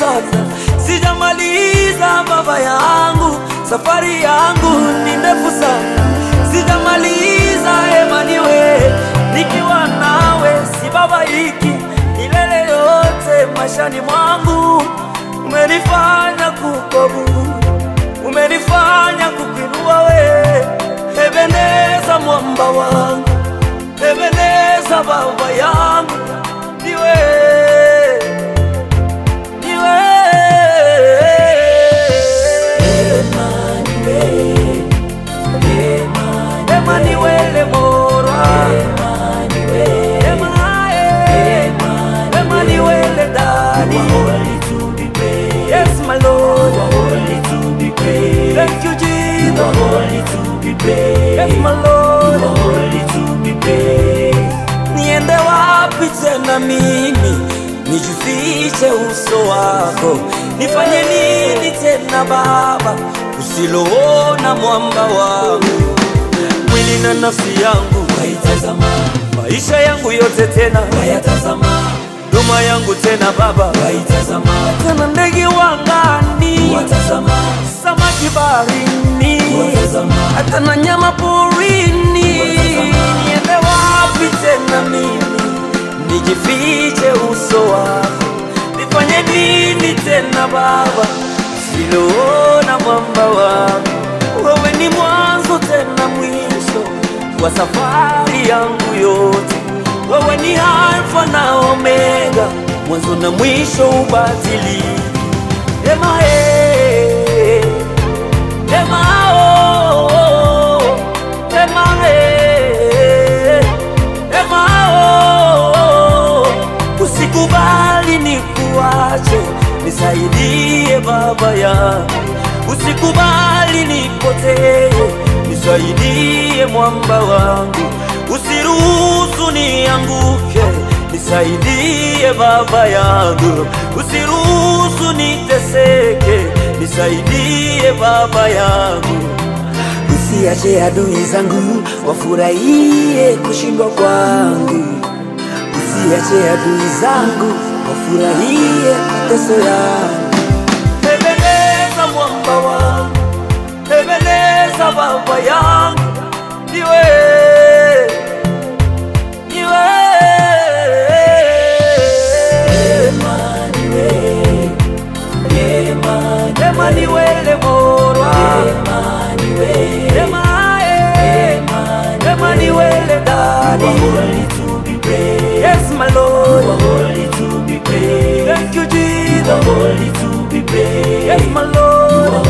sana, sijamaliza baba yangu, safari yangu ni ndefu sana, sijamaliza Emmanuel, nikiwa nawe sibabaiki milele yote maishani mwangu, umenifanya kukobu, umenifanya kukuinua we, Ebeneza mwamba wangu, Ebeneza baba yangu, niwe niwe Emmanuel Mora Emmanuel Emmanuel Daddy Yes my Lord Thank you Jesus Yes my Lord Niende wapi tena mimi nijifiche uso wako nifanye nini tena baba usiloona mwamba wangu mwili na nafsi yangu waitazama maisha yangu yote tena wayatazama duma yangu tena baba waitazama tena ndege wangani watazama samaki baharini watazama hata na nyama porini Watazama. niende wapi tena mimi nijifiche uso wako nifanye nini tena baba siloona mwamba wangu wewe ni mwanzo tena mwisho wa safari yangu yote wewe ni alfa na omega mwanzo na mwisho ubatili ema eh. Ema oh, oh, ema eh, ema oh, usikubali nikuache, nisaidie baba yangu, usikubali nipotee, nisaidie mwamba wangu, usiruhusu nianguke, nisaidie baba yangu, usiruhusu niteseke, nisaidie baba yangu. Usiache adui zangu wafurahie kushindwa kwangu, usiache adui zangu wafurahie mateso yangu. Ebeneza mwamba wangu, Ebeneza baba yangu, niwe niwe Emmanuel Morwa Emae, Emmanuel Daddy Yes my Lord Thank you Jesus Yes my Lord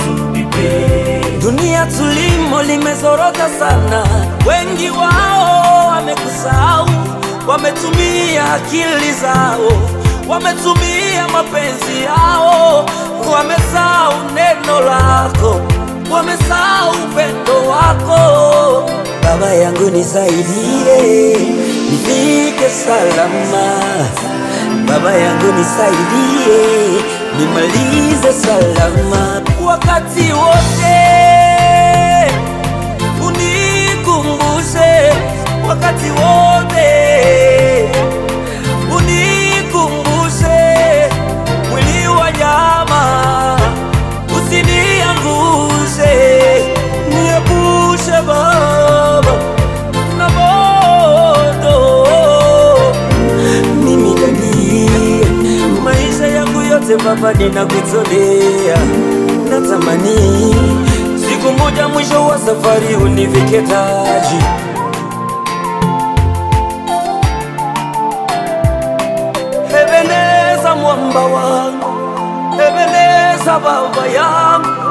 Dunia tulimo limezorota sana, wengi wao wamekusahau, wametumia akili zao, wametumia mapenzi yao, wamesahau neno lako, wamesahau upendo wako. Baba yangu nisaidie, nifike salama. Baba yangu nisaidie, nimalize salama wakati wote unikumbushe wakati wote unikumbushe mwili wa nyama usiniangushe niepushe baba na moto mimi dani maisha yangu yote baba ninakutolea natamani siku moja mwisho wa safari univike taji Ebeneza mwamba wangu Ebeneza baba yangu